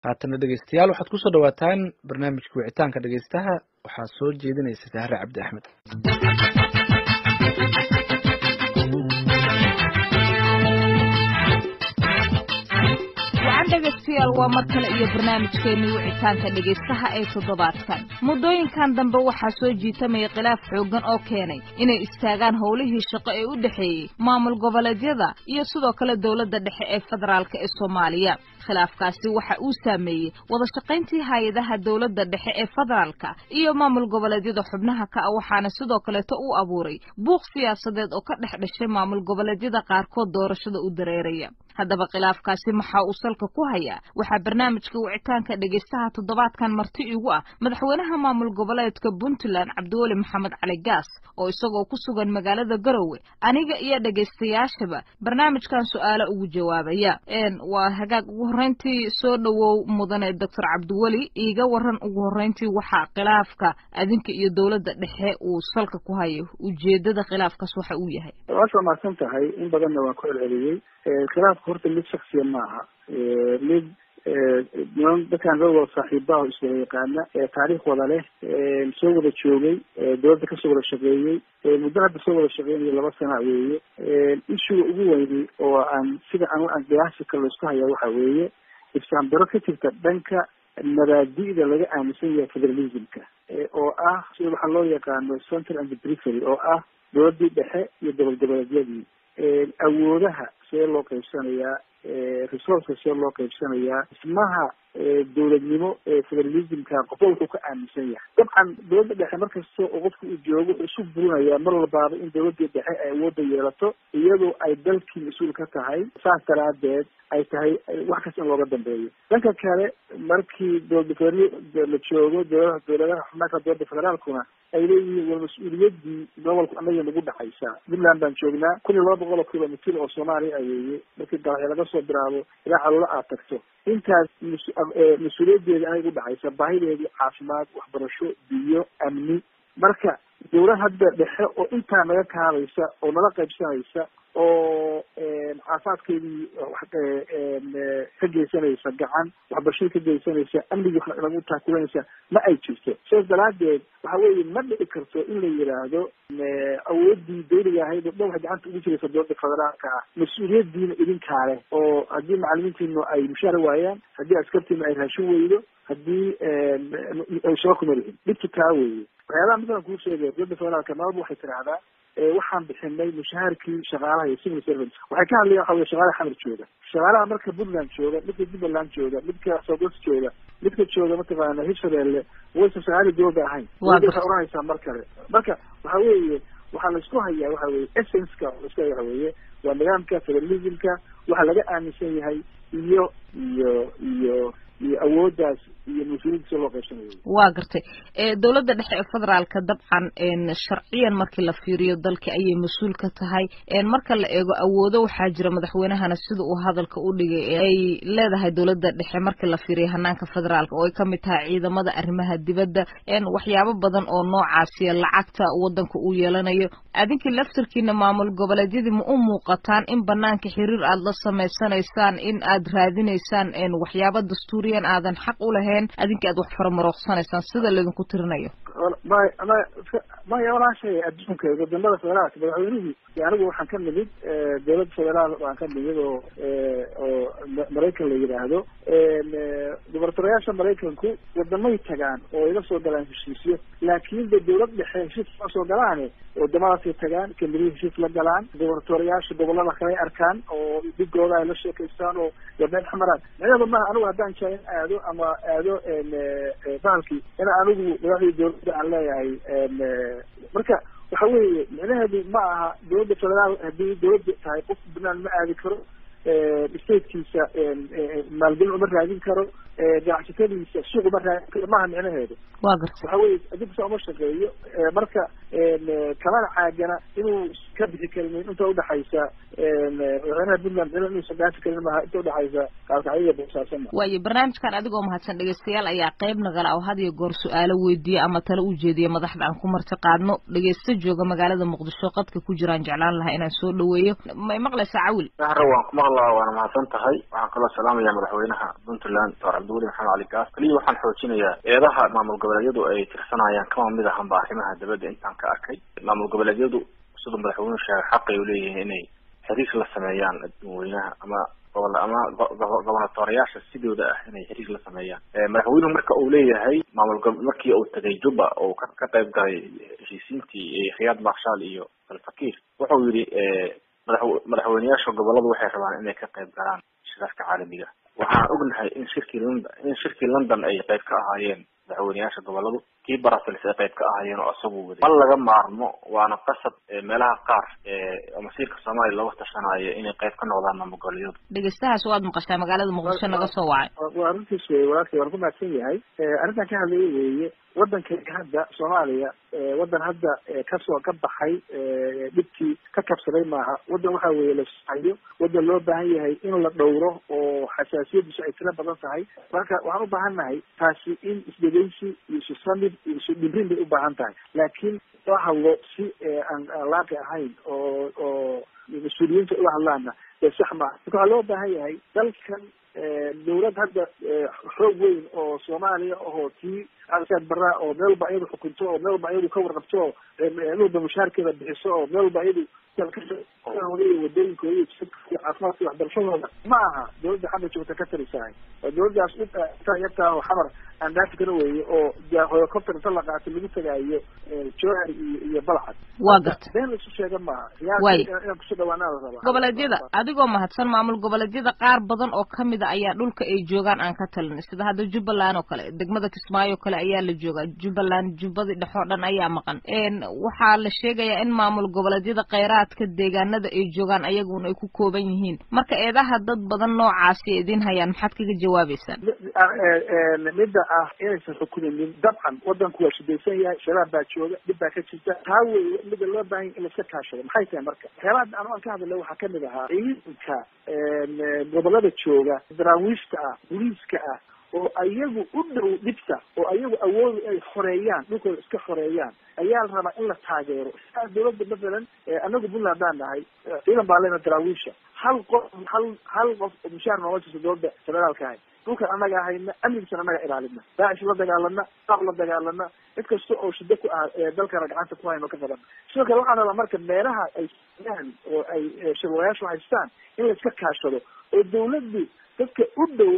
haatana dhegeystayaal waxaad kusoo dhawaataan barnaamijka wicitaanka dhegeystaha waxaa soo jeedinaysa sahre cabdi axmed wacan dhegaystayaal waa mar kale iyo barnaamijkeennii wicitaanka dhegaystaha ee toddobaadkan muddooyinkan dambe waxaa soo jiitamaya khilaaf xooggan oo keenay inay istaagaan howlihii shaqo ee u dhexeeyey maamul goboleedyada iyo sidoo kale dowladda dhexe ee federaalka ee soomaaliya khilaafkaasi waxa uu saameeyey wada shaqayntii hay-adaha dowladda dhexe ee federaalka iyo maamul goboleedyada xubnaha ka ah waxaana sidoo kaleeto uu abuuray buuq siyaasadeed oo ka dhex dhashay maamul goboleedyada qaarkood doorashada u dareeraya haddaba khilaafkaasi maxaa uu salka ku hayaa waxaa barnaamijka wicitaanka dhegaystaha toddobaadkan marti igu ah madaxweynaha maamul goboleedka puntland cabdiweli maxamed cali gaas oo isagoo ku sugan magaalada garowe aniga iyo dhegaystayaashaba barnaamijkan su-aalo ugu jawaabaya waa hagaag ugu horreyntii soo dhowow mudane doctor cabdiweli iiga waran ugu horreyntii waxaa khilaafka adinka iyo dowladda dhexe uu salka ku hayo ujeedada khilaafkaas waxa uu yahay waad mahadsan tahay in badanna waan ku celceliyey khilaafka horta mid shaksiya maaha mid niman dadkaan dad wada saaxiibaha iswada yaqaana taariikh wada leh soo wada joogay dowladda kasoo wada shaqeeyey muddo hadda soo wada shaqeynayo laba sana weeye ishuga ugu weyni oo aan sida an aan qiyaasi kale laisku hayaa waxa weeye ifsaambiro ka jirta dhanka mabaadi'da laga aaminsan yahay federalismka oo ah sida waxaa loo yaqaano central and perifery oo ah dowladdii dhexe iyo gobol goboleedyadii awoodaha see loo qaybsanayaa resourceka see loo qaybsanayaa dhismaha dowladnimo ee federalismka qofba wuxuu ka aaminsan yahay dabcan dowladda dhexe markasta oo qofka uu joogo wuxuu isu burinayaa mar walbaaba in dowladii dhexe ay awoodda yeelato iyadoo ay dalkii mas-uul ka tahay saas daraadeed ay tahay wax kasta in looga dambeeyo dhanka kale markii dowlada la joogo dowladaha dowladaha xubnaanka dowladda federaalkuna ay leeyihiin war mas-uuliyadii gobolku anaga nagu dhexaysaa puntland baan joognaa kun iyo laba boqol oo kilomitr oo soomaaliya ayeeye markii dalaxyo laga soo bilaabo ilaa caloola aad tagto intaas mas-uuliyadeeda anay udhexaysa baahideedii caafimaad waxbarasho biyo amni marka dowlad hadda dhexe oo intaa naga kaabaysa oo nala qaybsanaysa oo caafimaadkeedii ka geysanaysa gacan waxbarashada ka geysanaysa amnigii nagu taakulanaysa ma ay jirto sidaas daraadeed waxa weeye ma dhici karto in la yidhaahdo awoodii dawliga ahayd oo dhan waxay gacanta ugu jiraysa dowladda federaalka ah mas-uuliyadiina idinkaa leh oo haddii macalimiintiinu ay mushaara waayaan haddii askartiinu ay raashin weydo haddii ay shaqo kuma lihin dhibtu taa weeye waxyaabaha masalan kuu sheegaya dowladda federaalka maalba waxay tidhaahdaa waxaan bixinay mushaharkii shaqaalaha iyo civil servants waxay ka hadlayan waxa wey shaqaalaha xamar jooga shaqaalaha marka puntland jooga midka jubbaland jooga midka southwest jooga midka jooga mataqaana hirshabeelle waysan shaqaali dowladda ahayn dowladda waxay oranaysaa mar kale marka waxa weeye waxaa laisku hayaa waxa weye essenceka laisku haya waxa weeye waa nidaamka federalismka waxa laga aaminsan yahay iyo iyo iyo iyo awooddaas iyo mas-uuliyadda si loo qaybsanayo waa gartay dowladda dhexe ee federaalka dabcan sharciyan markii la fiiriyo dalka ayay mas-uul ka tahay marka la eego awoodo waxaa jira madaxweynahana sida uu hadalka u dhigay ay leedahay dowladda dhexe markii la fiiriyo hanaanka federaalka oo ay kamid tahay ciidamada arrimaha dibadda waxyaabo badan oo noocaasiya lacagta wadanka uu yeelanayo adinkii laftarkiina maamul goboleedyadii ma u muuqataan in banaanka xiriir aada la samaysanaysaan in aad raadinaysaan waxyaaba dastuuriyan aadan xaq u lahayn adinka aad wax faramarooqsanaysaan sida laydinku tirinayo may may maya walaashay adduunka wadamada federaalka madaxweynihii anigu waxaan ka nimid dowladda federaal waan ka nimid oo oo maraykan la yidhaahdo gobortorayaasha maraykanku wadamay tagaan oo iga soo galaan heshiisyo laakin de dowlad dhexe heshiis ma soo galaane wadamadaasay tagaan kamidihii heshiis la galaan gobortorayaasha gobolada kaley arkaan oo dhigooda ay la sheekaystaan oo gabeen xamaraan micnaheedu maha anigu haddaan jaa in aado ama aado bahalkii in anigu madaxdii dowladda aan leeyahay marka waxa weeye micnaheedu ma aha dowladda federaal haddii dowladda tahay qof puntland ma aadi karo statekiisa maalgelin uma raadin karo ganacsatadiisa suuq uma raadin karo maaha micnaheedu wa garta waxa weye adinkusa uma shaqeeyo marka kamana caagana inuu ka bixi karin inta udhaxaysa madaxweynaha puntland inuusan dhaafi karin maaha inta udhaxaysa kaalkacyo boosaaso ma waayo barnaamijkan adigoo mahadsan dhegeystayaal ayaa qayb nagala oo had iyo goor su-aalo weydiiya ama tala u jeediya madaxda aan ku marti qaadno dhegeysta jooga magaalada muqdisho qadka ku jiraan jeclaan lahaa inaan soo dhaweeyo may maqlaysaa cawil sahra waan ku maqlaa waana mahadsan tahay waxaan kaloo salaamaya madaxweynaha puntland doctor cabdiweli maxamed cali gaas kaliya waxaan xoojinayaa eedaha maamul goboleedyadu ay tirsanayaan kama mid ahanba arrimaha dabadda intaan ka arkay maamul goboleedyadu siduu madaxweynuhu sheegay xaqay uleeyihiin inay xiriir la sameeyaan dadweynaha ama gobol ama gobonatoreyaasha sidooda ah inay xiriir la sameeyaan madaxweynuhu marka uu leeyahay maamul gob markii uu tagay juba oo ka ka qayb galay heshiisiintii khiyaad marshaal iyo alfakiir wuxuu yidhi madax madaxweyneyaasha goboladu waxay rabaan inay ka qayb galaan shirarka caalamiga waxaan ognahay in shirkii london in shirkii london ay qayb ka ahaayeen madaxweyneyaasha goboladu kii barasels ay qayb ka ahaayeen oo isagu waday ma laga maarmo waana qasab meelaha qaar oo masiirka soomaaliya looga tashanayo inay qayb ka noqdaan maamul goboleedyadu dhegeystahaas waad maqashaa magaalada muqdisho naga soo wacay waa arrintiis wey walaalkay waan ku mahadsan yahay arrintan ka hadlaya weeye waddankayga hadda soomaaliya waddan hadda kasoo ka baxay dhibkii ka kabsaday maaha waddan waxa weeye la sahayo waddan loo baahan yahay in la dhowro oo xasaasiyadiisu ay tiro badan tahay marka waxaan u baahan nahay taasi in isdhegeysi iyo isu samid iyo isu dhibrin bay u baahan tahay laakiin loo hadlo si aan aan laaqi ahayn oo oo mas-uuliyiinta ula hadlaana ee sax maaha marka waxaa loo baahan yahay dalkan dawlad hadda xoog weyn oo soomaaliya ahoo tii alsaad baraa oo meel walba iyadu xukunto oo meel walba iyadu ka warqabto oo meel walba mushaarkeeda bixiso oo meel walba iyadu wadooyinkooda iyo caafimaadka waxbarashadooda ma aha dawladda xamar joogta ka talisahay oo dawladdaas yartaa oo xamar aan dhaafi kana weeye oo helicopter inta la qaato lagu tagaayo jowhar iyo iyo balcad waa garta been laisu sheega maaha Waay. inaan kusoo dhawaanaa la rabaa goboleedyada adigoo mahadsan maamul goboleedyada qaar badan oo kamid a ayaa dhulka ay joogaan aan ka talin sida hadda jubbaland oo kale degmada kismaayo oo kale ayaa la joogaa jubbaland jubbadii dhexe oo dhan ayaa maqan n waxaa la sheegayaa in maamul goboleedyada kheyraadka deegaanada ay joogaan ayaguna ay ku kooban yihiin marka eedaha dad badan noocaasi ay idin hayaan maxaad kaga jawaabeysaan midda ah inaysan xukumin dabcan wadanku waa shidaysan yahay shabaab baa jooga dhib baa ka jirta taa wey mida loo baahan yahay in laiska kaashado maxay tahay marka waxyaabaha aan aan ka hadlay waxaa kamid ahaa ciidanka gobolada jooga daraawiishta ah booliiska ah oo ayagu u dhow dhibta oo ayagu awoodu ay xoreeyaan dhulkooda iska xoreeyaan ayaa la rabaa in la taageero sidaa dawladda mathalan anagu puntland haddaan nahay ciidan baa lena daraawiisha hal qof hal hal qof oo mushaar nooga jirta dawladda federaalka ahay dhulkan anaga ahayna amnigiisana anaga ilaalina daacish la dagaalana qaab la dagaalana cid kasta oo shida ku ah ee dalkana gacanta ku hayno ka qaban sidoo kale waxaan rabaa marka meelaha ay siyaan oo ay shirwayaashu haystaan in la iska kaashado oo dawladdu dadka u dhow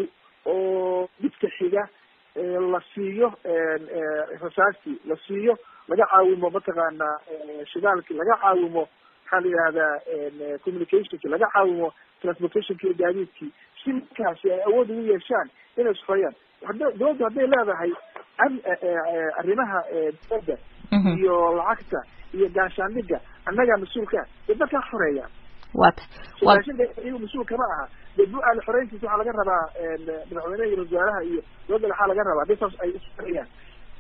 oo dhibka xiga la siiyo rasaastii la siiyo laga caawimo mataqaana shidaalki laga caawimo maxaa la yihahdaa communicationki laga caawimo transportationki iyo gaadiidkii si markaasi ay awood ugu yeeshaan inay isxoyaan hada dawladdu hadday leedahay am- arrimaha dawladda iyo lacagta iyo gaashaandhiga annagaa mas-uulka dee dadkaa xoreeyaan waa ta waa raashinka iyagu mas-uul kama aha dee bu-aal xoreyntiisa waxaa laga rabaa madaxweyneha iyo wasaaraha iyo dowladda waxaa laga rabaa hadii saas ay isxoreeyaan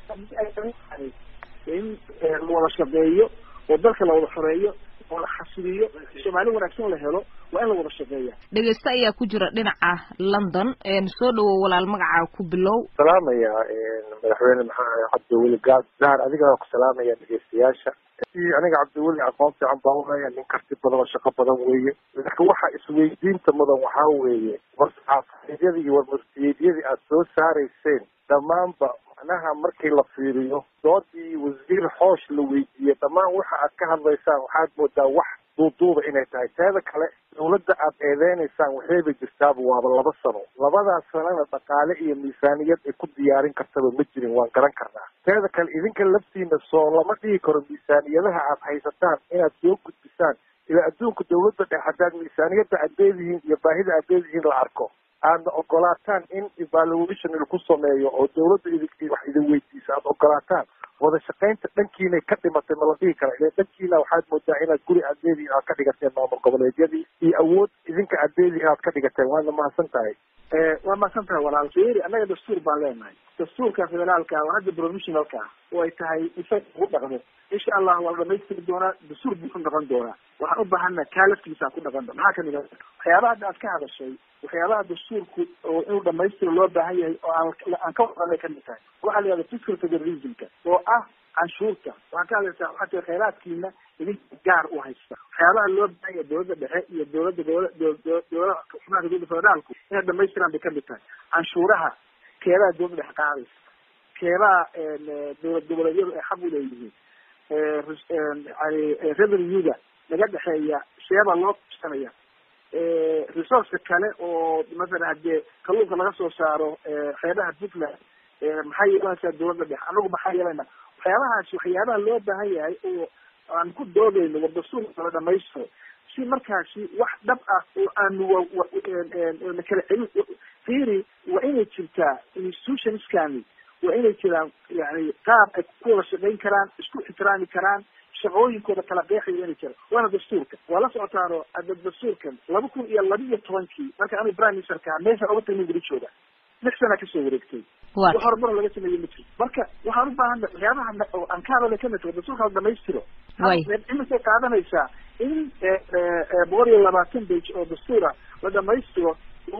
in la wada shaqeeyo oo dalka la wada xoreeyo oo la xasiliyo soomaali wanaagsan la helo waa in la wada shaqeeya dhegeyste ayaa ku jira dhinaca london soo dhawow walaal magacaa ku bilow salaamaya madaxweyne maxaa cabdiweli gaas dahar adigaa ku salaamaya dhegeystayaasha aniga cabdiweli aqoon fiican baa ulaya nin karti badan oo shaqo badan weeye laakiin waxa isweydiinta mudan waxaa weeye war saxaafadeedyadii iyo warmarsiyeedyadii aada soo saarayseen dhammaanba macnaha markii la fiiriyo doodii wasiir xoosh la weydiiyey dhammaan waxa aad ka hadlaysaan waxaad moodaa wax duuduuba inay tahay teeda kale dawladda aad eedeynaysaan waxayba jirtaaba waaba laba sano labadaas sanana dhaqaale iyo miisaaniyad ay ku diyaarin kartaba ma jirin waan garan karnaa teeda kale idinka laftiina soo lama dhigi karo miisaaniyadaha aad haysataan inaad soo gudbisaan ilaa adduunka dawladda dhex haddaad miisaaniyadda aad leedihiin iyo baahida aad leedihiin la arko aadna ogolaataan in evaluation laku sameeyo oo dawladda idin wax idin weydiisa aada ogolaataan wada shaqaynta dhankiinay ka dhimatay ma la dhihi kara ile dhankiina waxaad moodaa inaad guri aad leedihiin aad ka dhigateen maamul goboleedyadii iyo awood idinka aad leedihiin aad ka dhigateen waadna mahadsan tahay waa mahadsan tahay walaal fiiri annaga dastuur baan leenahay dastuurka federaalka waa hadda provisionalka oo ay tahay isaga ugu dhaqmo insha allah waa la dhamaystiri doonaa dastuur buu ku dhaqan doonaa waxaan u baahana kaa laftiisa ku dhaqan doona maxaa kamid a waxyaabaha hadda aad ka hadashay waxyaabaha dastuurku oo inuu dhamaystiro loo baahan yahay oo aan aan ka wadanay kamid tahay waxaa la yihahda fiscal federalismka oo ah canshuurta waxaan ka hadlaysaa waxaa tiri khayraadkiina idinka gaar u haysta waxyaabaha loo baahan yahay dawladda dhexe iyo dawladda gobola dawladaha xubnaha dawladda federaalku inay dhamaystiraan bay kamid tahay canshuuraha keebaa dowladda dhex qaadaysa keebaa dowlad goboleedyadu ay xaq uleeyihiin yani revenuega naga dhexeeya seebaa loo qabsanaya resourceka kale oo masalan hadee kalluunka laga soo saaro xeebaha puntland maxay yeelanaysaa dowladda dhex anagu maxaa yeelana waxyaabahaasi waxyaabaha loo baahan yahay oo aan ku doodayno wardasuulka la dhamaystiro si markaasi wax dhab ah oo aanu na kala celin fiiri waa inay jirtaa institutionskani waa inay jiraan yani qaab ay ku wada shaqayn karaan isku ixtiraami karaan shaqooyinkooda kala qeexaya inay jiraan waana dastuurka waa la socotaano ada dastuurkan laba kun iyo laba iyo tobankii marka anigu prime ministerka ah meeshaan oga tagnin weli jooga lix sana kasoo wareegtay wax horumar laga sameeye ma jiro marka waxaan u baahan waxyaabaha oo aan ka hadalay kamid tahay dastuurka la dhamaystiro imisay qaadanaysaa in boqol iyo labaatan bage oo dastuura la dhamaystiro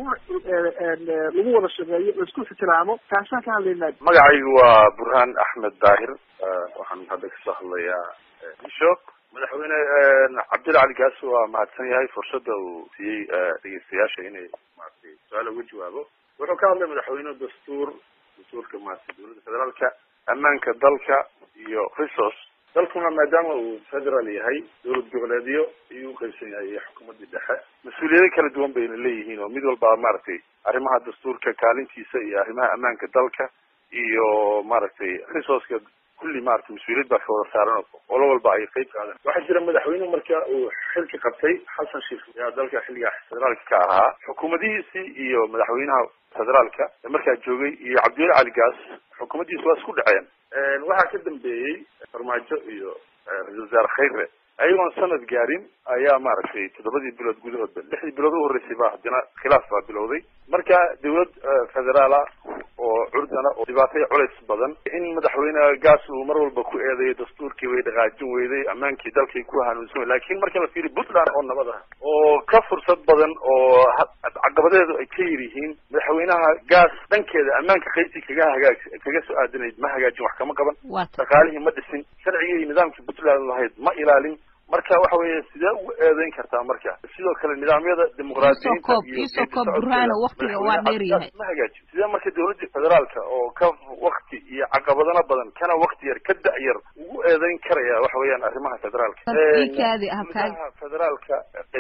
lagu wada shaqeeyo laisku ixtiraamo taasaan ka hadlaynaa magacaygu waa burhaan axmed daahir waxaan hadda kasoo hadlayaa isho madaxweyne cabdilla cali gaas waa mahadsan yahay fursadda uu siiyey dhegeystayaasha inay maratay su-aal uga jawaabo wuxuu ka hadlay madaxweyne dastuur dastuurka maratay dowladda federaalka ammaanka dalka iyo resource dalkuna maadaama uu federal yahay dowlad goboleedyo ayuu uqaybsan yahay iyo xukuumadii dhexe mas-uuliyado kala duwan bayna leeyihiin oo mid walba maaragtay arrimaha dastuurka kaalintiisa iyo arrimaha ammaanka dalka iyo maaragtay resourceka kulli maratay mas-uuliyad baa ka wada saaran olo walba ay qeyb qaadan waxaa jira madaxweyne marka uu xilka qabtay xasan sheikh ayaa dalka xilligaa federaalka ka ahaa xukuumadihiisii iyo madaxweynaha federaalka markaa joogay iyo cabdiweli cali gaas xukuumaddiisi waa isku dhaceen waxaa ka dambeeyey farmaajo iyo ra-isul wasaare khayre ayagoon sanad gaarin ayaa maaragtay toddobadii bilood gudahoodba lixdii bilood u horreysay baa haddana khilaaf baa bilowday marka dawlad federaala oo curdana oo dhibaatay culays badan in madaxweyne gaas uu mar walba ku eedeeyo dastuurkii way dhaqaajin weyday ammaankii dalkay ku hanuunsan wey lakin marka la fiiriyo puntland oo nabad ah oo ka fursad badan oo caqabadeedu ay ka yar yihiin madaxweynaha gaas dhankeeda ammaanka qaybtii kaga hagaag kaga soo aadanayd ma hagaajin wax kama qaban dhaqaalihii ma dhisin sharcigii iyo nidaamkii puntland lahayd ma ilaalin marka waxa weeye sidee ugu eedeyn kartaa marka sidoo kale nidaamyada dimuqraadiyiinta waqtiga waa dheer yahay ma hagaajin sidee marka dawladda federaalka oo ka wakti iyo caqabadana badan kana wakti yar ka da-yar ugu eedeyn karaya waxa weeyaan arrimaha federaalka xubnaha federaalka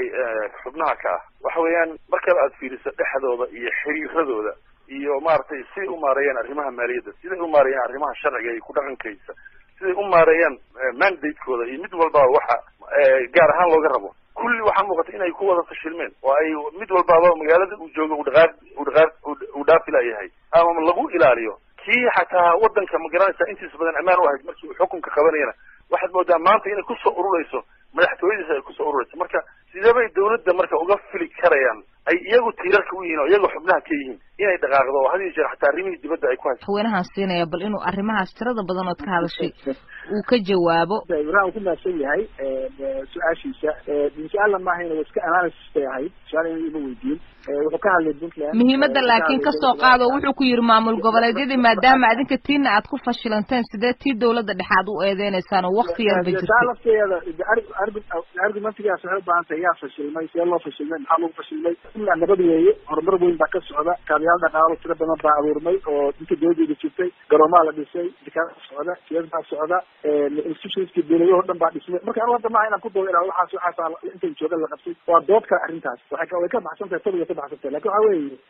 xubnaha ka ah waxa weeyaan markaba aad fiiriso dhexdooda iyo xiriiradooda iyo maaragtay siday u maareeyaan arrimaha maaliyadda siday u maareeyaan arrimaha sharciga iyo ku dhaqankaysa siday u maareeyaan mandatekooda iyo mid walbaba waxa gaar ahaan looga rabo kulli waxaa muuqata inay ku wada fashilmeen oo ay mid walbaba magaalada uu joogo u dhaqaaq u dhaqaaq uu dhaafila yahay ama lagu ilaaliyo kii xataa wadanka ma garanaysa intiisa badan ammaan u ahayd markii uu xukunka qabanayana waxaad moodaa maanta inay kusoo ururayso madaxtooyadiisa ay kusoo ururayso marka sidee bay dawladda marka uga fili karayaan ay iyagu tiirarka u yihiin oo iyagu xubnaha ka yihiin inay dhaqaaqdo oo had iyo jeer xataa arrimihii dibadda ay ku hayso madaxweynahan siinaya bal inuu arrimahaas tirada badan ood ka hadashay uu ka jawaabo ibrahim ku mahadsan yahay su-aashiisa su-aalla maahayna waa iska analysis bay ahayd su-aal in ima weydiin wuxuu ka hadlay puntland muhiimadda laakiin kasoo qaado wuxuu ku yidhi maamul goboleedyadii maadaama adinka tiina aad ku fashilanteen sidee tii dawladda dhexaad u eedeynaysaan oo wakti yarba jirtay lafteeda argumentigaas waxay ubaahan tahay yaa fashilmay see loo fashilmay maxaa lagu fashilmay puntland nabad weeye horumar weyn baa ka socda kaabiyaal dhaqaalo tiro badan baa abuurmay oo dinka dawladeeda jirtay garoomaa la dhisay dikaada socda siyad baa socda institutionskii dawladaho dhan baa dhismay marka anu hadda maha inaan ku doodo ilaa waxaas waxaas intan jooga la qabtay waa dood kale arrintaas waxay way ka baxsan tahay tobiga ka baxsan tahay lakin waxa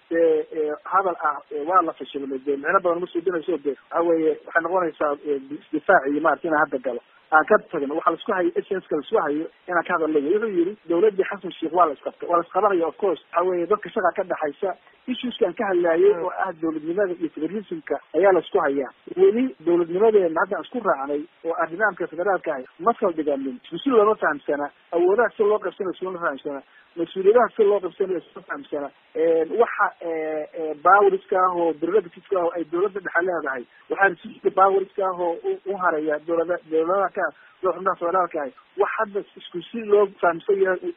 weeye hadal ah waa la fashilmay de micno badan ma suudinayso de waxa weeye waxay noqonaysaa isdifaac iyo maarata inaan hadda galo aan ka tagno waxa laisku hayo essenska laisku hayo inaan ka hadalna wuxuu yihi dawladii xasan sheikh waa la isqabtay waa la isqabanaya of course waxa weeye dadka shaqa ka dhexaysa issueskan ka hadlaayay oo ah dawladnimada iyo federalismka ayaa la isku hayaa weli dawladnimadeena hadda aan isku raacnay oo ah nidaamka federaalka ah ma saldhiganin mas-uul looma fahamsana awoodaha si loo qabsanayo siloma fahamsana mas-uuliyadaha si loo qabsanayo siloma fahamsana waxa bawriska ah oo derogativeska ah oo ay dawladda dhexe leedahay waxaa resiska bawriska ah oo u haraya dawlada dawladaha ka xubnaha federaalka ah wax hadda isku si loo fahamsan yahay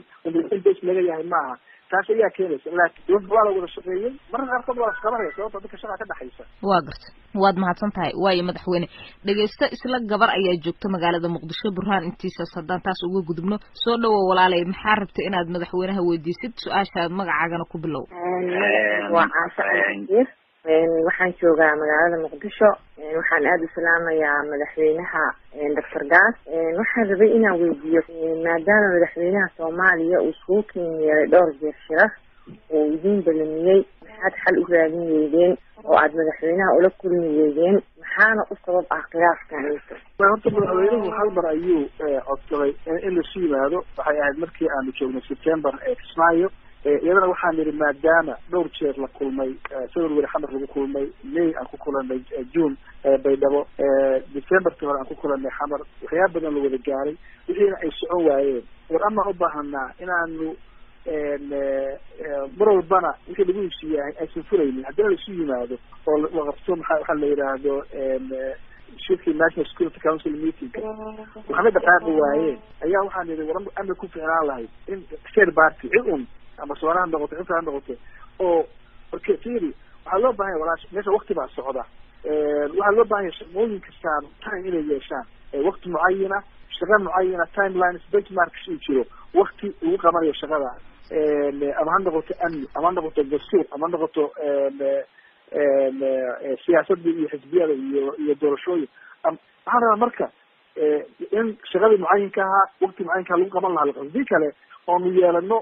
bas laga yahay ma aha taas ayaa keenaysa laakin dawladda waa la wada shaqeeyey mararka qaarkood waa la isqabanaya sababta dadka shaqa ka dhexaysa waa garta waad mahadsan tahay waayo madaxweyne dhegeysto isla gabar ayaa joogta magaalada muqdisho burhaan intiisas haddaan taas uga gudubno soo dhawow walaalay maxaa rabta inaad madaxweynaha weydiisid su-aashaad magacaagana ku bilow waa caasha waxaan joogaa magaalada muqdisho waxaan aada u salaamayaa madaxweynaha doctor gaas waxaan rabay inaan weydiiyo maadaama madaxweynaha soomaaliya uu iskugu ken yeelay dhowr jeer shirar uu idiin balamiyey maxaad xal u raadin weydeen oo aada madaxweynaha ula kulmi weydeen maxaana u sabab ah khilaafkan horta madaxweynuhu hal mar ayuu codsaday in lasu yimaado waxay ahayd markii aanu joognay september ee kismaayo iyadana waxaan yidhi maadaama dhowr jeer la kulmay sawir weri xamar lagu kulmay may aan ku kulanay june baydhabo decemberkii hore aan ku kulanay xamar waxyaaba badan la wada gaaray wixiina ay socon waayeen war amaan u baahanaa inaanu mar walbana wixii lagu heshiiyahay aysan furaynin haddina laisu yimaado oo la qabto maa waxaa la yidhaahdo shirkii national security council meeting waxba dhaqaaqi waayeen ayaa waxaan yidhi war ama ku ficnaan lahayd in share party cid un ama soona ha noqoto inta ha noqoto oo marka firi waxaa loo bahan yahay walaash meesha wakti baa socda waxaa loo bahan yahay shaqooyin kastaan time inay yeeshaan wakti mucayina shaqa mucayina timelines benchmarks uu jiro wakti lagu qabanayo shaqada ama ha noqoto amni ama ha noqoto dastuur ama ha noqoto siyaasadda iyo xisbiyada iyo iyo doorashooyin waxaan rabaa marka in shaqadii mucayinka ahaa wakti mucayinka lagu qaban lahaa hadii kale oonu yeelano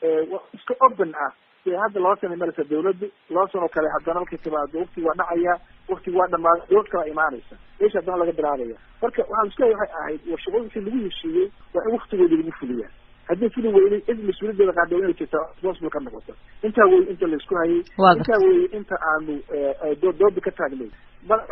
iska open ah de hadda laba sana maraysa dawladdu laba sanoo kale haddana markay timaado wakti waa dhacaya wakti waa dhamaada dawlad kala imaanaysa meesha haddana laga bilaabaya marka waxaan isku waxay ahayd war shaqooyinkii lagu heshiiyey waa in waktigoodi lagu fuliyaa haddii fili weynay cid mas-uuliyaddeeda qaada inay jirta responsible ka noqoto intaa wey inta laisku hayay intaa wey inta aanu dooda ka taagnay marka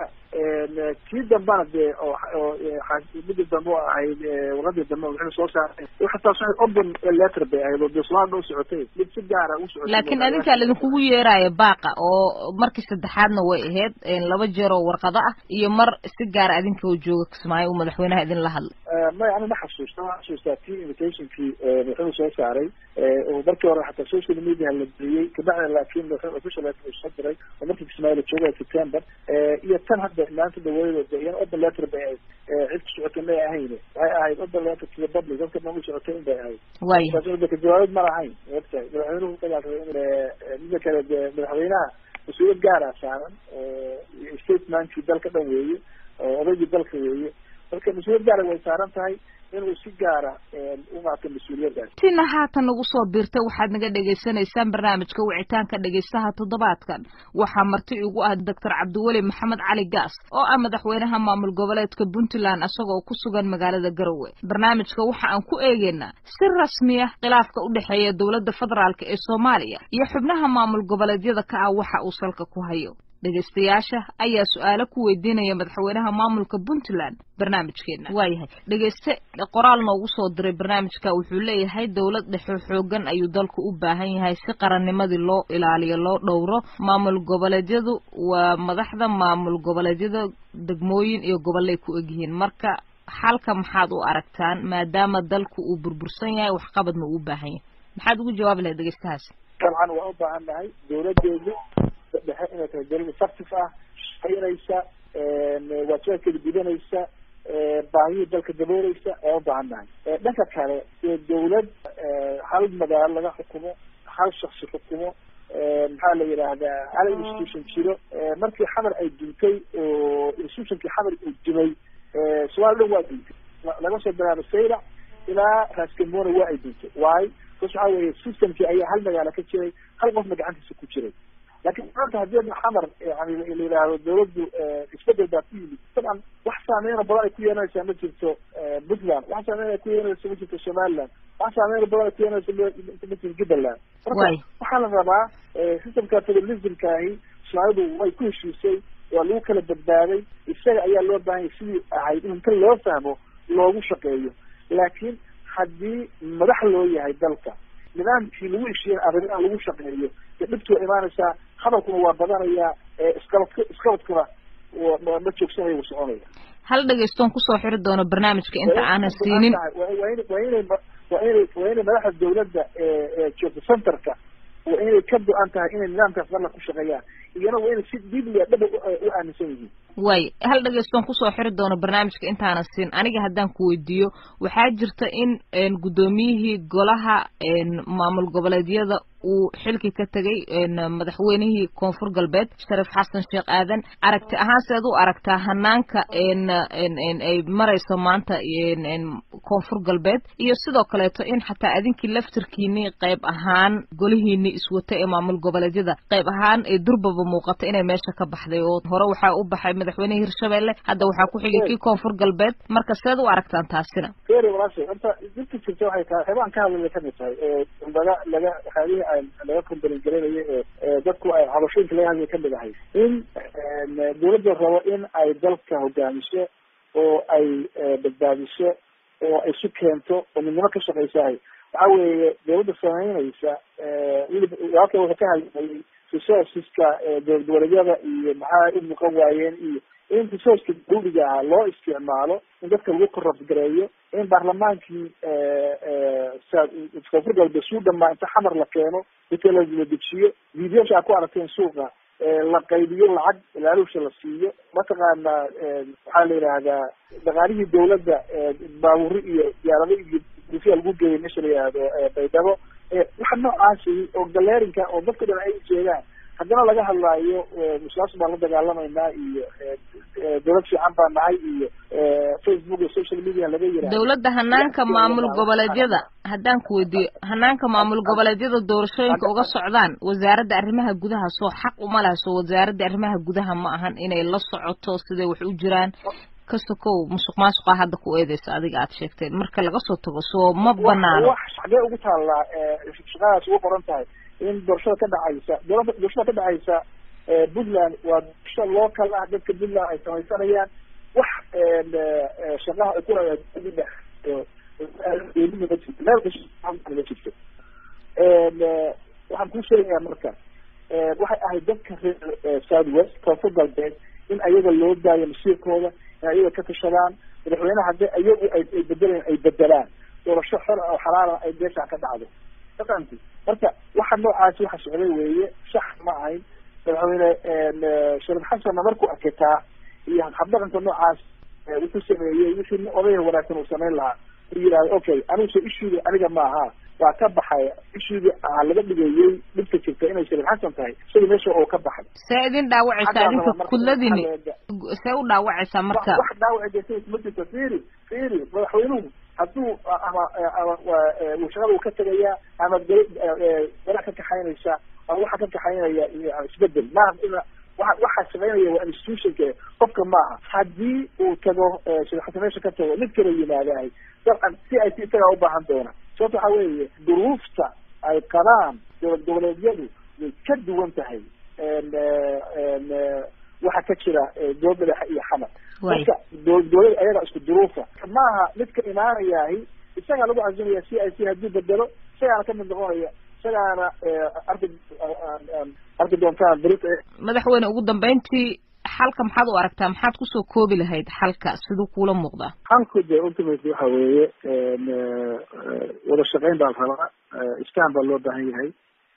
kii dambana dee oo midii dambe oo ahayd warqadii dambe waxay soo saaray xataa waxay open letter bay ahayd oo dee soomaalida u socotay mid si gaara u socotay laakiin adinkaa laidinkugu yeeraayo baaqa oo markii saddexaadna way ahayd laba jeer oo warqado ah iyo mar si gaara adinka oo jooga kismaayo uu madaxweynaha idin la hadlay may ana ma xasuusta waxaan xasuustaa tii invitationkii madaxweynuhu soo saaray oo markii hore xataa social media la geliyey kabacdina laakiin official letter soo diray oo markii kismaayo la joogay september iyo tan hadda maanta dhaweyd de iyana open letter bay ahayd cid ku socotay may ahayn waxay ahayd open letter to the public dadka dhan u socotay in bay ahayd waaya jawaabid ma lahayn wagtahay madaxweynuhu dagaalka mida kale de madaxweynaha mas-uuliyad gaara saaran statementkii dalka dhan weeye oo odaygii dalka weeye marka mas-uuliyad gaara way saaran tahay inuu si gaara u qaato mas-uuliyadaas tina haatan nagu soo biirtay waxaad naga dhagaysanaysaan barnaamijka wicitaanka dhegaystaha toddobaadkan waxaa marti igu ah doctor cabdiweli maxamed cali gaas oo ah madaxweynaha maamul goboleedka puntland isagoo ku sugan magaalada garowe barnaamijka waxa aan ku eegeynaa si rasmi ah khilaafka u dhexeeya dowladda federaalk ee soomaaliya iyo xubnaha maamul goboleedyada ka ah waxa uu salka ku hayo dhegaystayaasha ayaa su-aalo ku weydiinaya madaxweynaha maamulka puntland barnaamijkeena waayahay dhegayste qoraal noogu soo diray barnaamijka wuxuu leeyahay dowlad dhexe xoogan ayuu dalku u baahan yahay si qarannimadii loo ilaaliyo loo dhowro maamul goboleedyadu waa madaxda maamul goboleedyada degmooyin iyo gobolay ku egyihiin marka xalka maxaad u aragtaan maadaama dalku uu burbursan yahay waxqabadna uu u baahan yahay maxaad ugu jawaabi lahayd dhegaystahaas dabcan waa u baahan nahay dawladeedu dhexe inay tahay dawlad effective ah shaqaynaysa waajibaadkeeda gudanaysa baahiyii dalka dabooleysa waa u baahan nahay dhanka kale ee dawlad hal magaalo laga xukumo hal shaksi xukumo maxaa la yidhaahdaa hal institution jiro markii xamar ay duntay oo institutionkii xamar uu dumay somaali dhan waa duntay laga soo bilaabo saylac ilaa raaskamona waa ay duntay waayo bas waxaa weeye systemkii ayaa hal magaalo ka jiray hal qofna gacantiisa ku jiray laakiin maanta haddii xamar yani la yidhaahdo dawladdu isbedel baa ku yimid dabcan wax saameyna badan ay ku yeelanaysaa ma jirto puntland wax saameyn ay ku yeelanaysa ma jirto somaliland wax saameyn badan ay ku yeelanaysa ma jirto jubbaland marka waxaa la rabaa systemka federalismkaahi soomaalidu way ku heshiisay waa lagu kala badbaaday isaga ayaa loo baahanyay sidii ahayd in inta loo fahmo loogu shaqeeyo laakiin haddii madax loo yahay dalka nidaamkii lagu heshiiyen arrimaha lagu shaqeeyo dee dhibtu waa imaanaysaa hadalkuna waa badanayaa isqabadk isqabadkuna ma joogsanayo wuu soconaya hal dhegaystoon kusoo xiri doono barnaamijka inta aanan siinin waa inay waa inay waa inay waa inay madaxda dawladda ee joogta centerka waa inay ka go-an tahay inay nidaamkaas dalla ku shaqeeyaan iyana waa inay si dibliya dhaba u aaminsan yihiin way hal dhegeystoon kusoo xiri doono barnaamijka intaana siin aniga haddaan ku weydiiyo waxaa jirta in guddoomiyihii golaha maamul goboleedyada uu xilki ka tegay madaxweynihii koonfur galbeed sharif xasan sheekh aadan aragti ahaan seed u aragtaa hanaanka ay marayso maanta koonfur galbeed iyo sidoo kaleeto in xataa adinkii laftirkiinii qayb ahaan golihiinii iswata ee maamul goboleedyada qayb ahaan ee durbaba muuqata inay meesha ka baxday oo hore waxaa u baxay madaxweynihii hirshabelle hadda waxaa ku xigay kii koonfur galbeed marka seed u aragtaan taasina feri walaashay horta dirta jirta waxay tahay waxyaabaan ka hadlaya kamid tahay laga laga waxyaabihii laga kombalin garanayo ee dadku ay cabashooyinka laga hadlaya kamid ahay in dawladda rabo in ay dalka hogaamiso oo ay badbaadiso oo ay isu keento oo midnimo ka shaqaysahay waxa weeye dawladda samaynaysa weliba walka wuxuu ka hadlayay resourceska dowlad goboleedyada iyo maxaa u muuqan waayeen iyo in resourceka dawliga ah loo isticmaalo in dadka lagu korabs gareeyo in baarlamaankii koonfur galbeed suu dhamaa inta xamar la keeno dadka la dejiyo videosha a ku aragteen suuqa la qaybiyo lacag ilaalusha la siiyo mataqaana waxaa la yidhaahdaa dhaqaalihii dawladda baaburi iyo diyaarado iyo dufiya lagu geeyay meesha la yihahdo baydhabo waxa noocaasi oo galeerinka oo dadka dhan ay ujeedaan haddana laga hadlaayo muslaas baan la dagaalamaynaa iyo dawlad fiican baa nahay iyo facebook iyo social media laga yiraahdo dawladda hanaanka maamul goboleedyada haddaan ku weydiiyo hanaanka maamul goboleedyada doorashooyinka uga socdaan wasaaradda arrimaha gudaha soo xaq uma laha soo wasaaradda arrimaha gudaha ma ahan inay la socoto siday wax u jiraan ka sokow musuq maasuqa hadda ku eedeysa adiga aad sheegteen marka laga soo tago soo ma banaano wax xagee ugu taallaa shaqadaas ugu qoran tahay in doorashada ka dhacaysa doorashada ka dhacaysa puntland waa doorasho local ah dadka puntland ay samaysanayaan wax shaqaha ay ku ma jirto waxaan kuu sheegayaa marka waxay ahayd dadka reer south west koonfur galbeed in ayaga loo daayo masiirkooda in ayaga ka tashadaan madaxweyneha haddii ayagu ay bedelaan ay bedelaan doorasho xor oo xalaala ay beeshaan ka dhacdo fahamti marka waxa noocaasi waxa socday weeye sax ma ahayn madaxweyne sharif xasanna markuu arkataa iyo habdhaqanka noocaas wuxuu sameeyey wixii nin odayga wanaagsan uu samayn lahaa u yidhahdo okay aniguse ishuuga aniga maaha waa ka baxay ishuuga ah laga dhigayey dhibka jirta inay sharif xasan tahay isaga meesha oo ka baxay see idin dhaawacaysaa idinka kudladini see u dhaawacaysaa marka wax dhaawaci jirta ma jirto firi firi madaxweynuhu hadduu ama ama shaqada uu ka tegayaa ama walaa ka kaxaynaysa ama waxa ka kaxaynaya isbedel maaha ina waa waxaa shaqaynaya waa institutionka qofka maaha haddii uu tago shirxasa meesha ka tago mid kala yimaadahay dabcan si ay si isagaa ubaahan doona sababta waxa weeye duruufta ay qabaan dowlad goboleedyadu way ka duwan tahay waxa ka jira dowlad madaxa iyo xamar marka dowlad goboleed ayaga isku duruufa maaha midka imaanayahi isagaa lagu cazumaya c i c haddii bedelo isagaana kamid noqonaya isagaana arki arki doontaan beri madaxweyne ugu dambeyntii xalka maxaad u aragtaa maxaad kusoo koobi lahayd xalka siduu kuula muuqdaa xalku de ultimately waxa weeye wada shaqeyn baa la rabaa iskaan baa loo baahan yahay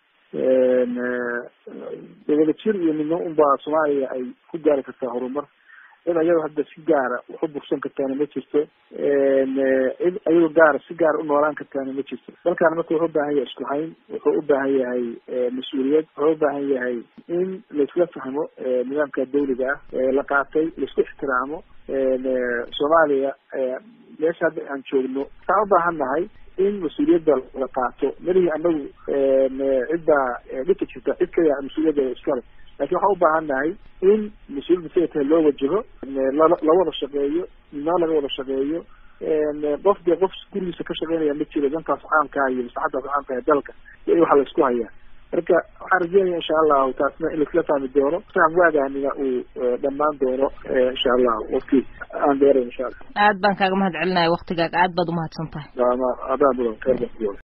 wada jir iyo midno unbaa soomaaliya ay ku gaari kartaa horumar cid ayado hadda si gaara wax u bursan kartaana ma jirto cid ayado gaara si gaara u noolaan kartaana ma jirto dalkaana marka wuxuu ubaahan yahay isku hayn wuxuu ubaahan yahay mas-uuliyad wuxuu ubaahan yahay in laisla fahmo nidaamka dawliga ah la qaatay laisku ixtiraamo soomaaliya meesha hadda aan joogno waxaan ubaahan nahay in mas-uuliyadda la qaato melihii anagu cidbaa dhika jirta cid kaya mas-uuliyadda iskale lakin waxaan ubaahan nahay in mas-uuliyadda siday tahay loo wajaho la wada shaqeeyo midnimo laga wada shaqeeyo qof dee qof gurigiisa ka shaqeynaya ma jiro dantaas caamkaa iyo maslaxadaas caamka ee dalka iyo waxa la isku hayaa marka waxaan rajeynaya insha allahu taasna in laisla fahmi doono faham waagaanina uu dhamaan doono insha allahu wafti aan dheeray insha allah aad baan kaaga mahad celinaya waktigaaga aad baad umahadsan tahay adaan mudan khayr baan ku